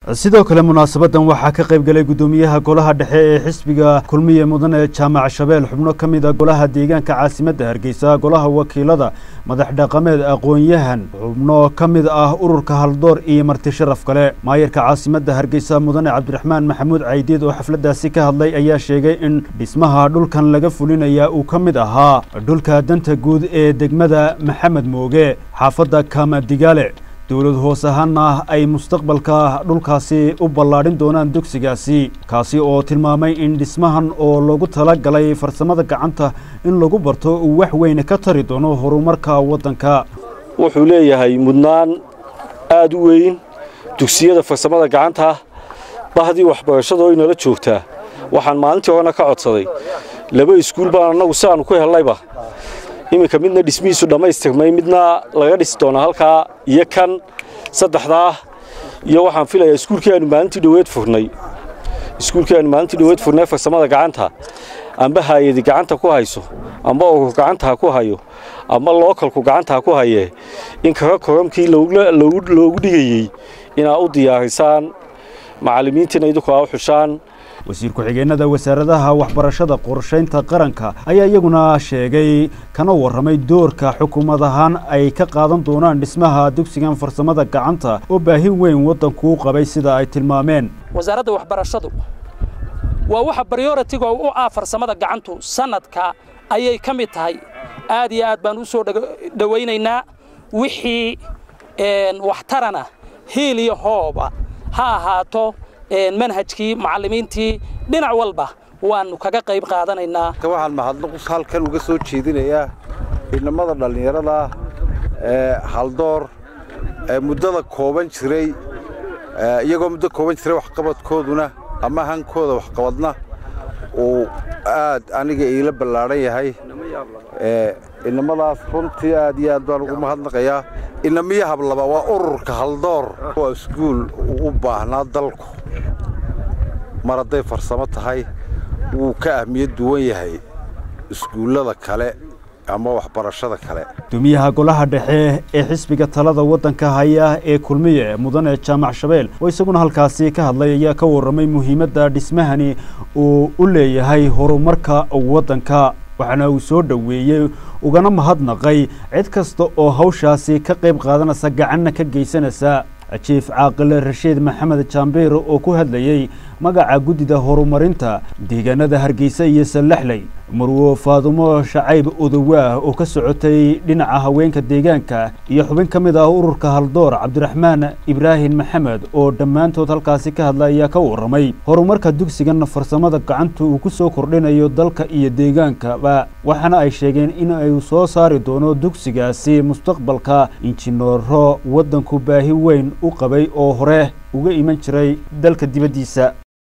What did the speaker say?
sidoo kale munaasabadan waxaa ka qayb galay guddoomiyaha golaha dhexe ee xisbiga kulmiye mudane jaamac shabeel xubno ka mid a golaha deegaanka caasimadda hargeysa golaha wakiilada madax dhaqameed aqoon-yahan xubno ka mid ah ururka haldoor iyo marti sharaf kale maayarka caasimadda hargeysa mudane cabdiraxmaan maxamuud caydiid oo xafladdaasi ka hadlay ayaa sheegay in dhismaha dhulkan laga fulinayaa uu ka mid ahaa dhulka danta guud ee degmada maxamed mooge xaafadda kaamadigaale dowlad hoos ahaana ay mustaqbalka dhulkaasi u ballaadhin doonaan dugsigaasi kaasi oo tilmaamay in dhismahan oo lagu tala galay farsamada gacanta in lagu barto uu wax weyn ka tari doono horumarka waddanka wuxuu leeyahay mudnaan aad u weyn dugsiyada farsamada gacanta bahdii waxbarashada oo inala joogtaa waxaan maalintii horena ka codsaday laba iskuul baan annagu si aanu ku hellayba iminka midna dhismihiisu dhammaystirmay midna laga dhisi doonaa halkaa iyo kan saddexdaa iyo waxaan filayaa iskuulkii aanu maalintii dhoweed furnay iskuulkii aanu maalintii dhoweed furnay farsamada gacanta amba haayadi gacanta ku hayso amba urur gacanta ha ku hayo amba lookalku gacanta ha ku hayee in kaga koramkii loogu dhigayey inaa u diyaarisaan macallimiintiina idinku aa u xushaan wasiir ku-xigeenada wasaaradaha waxbarashada qorshaynta qaranka ayaa iyaguna sheegay kana warramay doorka xukuumad ahaan ay ka qaadan doonaan dhismaha dugsigan farsamada gacanta oo baahin weyn waddankuu qabay sida ay tilmaameen wasaaradda waxbarashadu waa waxa baryoritiga u ah farsamada gacantu sanadka ayay ka mid tahay aad iyo aad baan u soo dhowaynaynaa wixii waxtarana hiil iyo hooba ha ahaato manhajkii macallimiintii dhinac walba waannu kaga qayb qaadanaynaa waxaan mahadnaq halkan uga soo jeedinayaa inamada dhallinyarada ee haldoor ee muddada kooban jiray iyagoo muddo kooban jiray waxqabadkooduna ama hankooda waxqabadna uu aad aniga iila ballaadhan yahay inamadaas runtii aad iyo aad baan ugu mahadnaqayaa inamiyo hablaba waa ururka haldoor waa iskuul u baahnaa dalku mar hadday farsamo tahay wuu ka ahmiyad duwan yahay iskuullada kale ama waxbarashada kale gudoomiyaha golaha dhexe ee xisbiga talada waddanka haya ee kulmiye mudane jaamac shabeel oo isaguna halkaasi ka hadlay ayaa ka warramay muhiimadda dhismahani uu u leeyahay horumarka waddanka waxaana uu soo dhoweeyey ugana mahadnaqay cid kasta oo hawshaasi ka qayb qaadanaysa gacanna ka geysanaysa jiif caaqile rashiid maxamed jaambeer oo ku hadlayey magaca guddida horumarinta deegaanada hargeysa iyo sallaxley marwo faadumo shacayb odowaah oo ka socotay dhinaca haweenka deegaanka iyo xubin ka mid ah ururka haldoor cabdiraxmaan ibraahim maxamed oo dhammaantood halkaasi ka hadla ayaa ka warramay horumarka dugsigan farsamada gacanta uu ku soo kordhinayo dalka iyo deegaankaba waxaana ay sheegeen in ay soo saari doono dugsigaasi mustaqbalka injineero waddanku baahi weyn u qabay oo hore uga iman jiray dalka dibaddiisa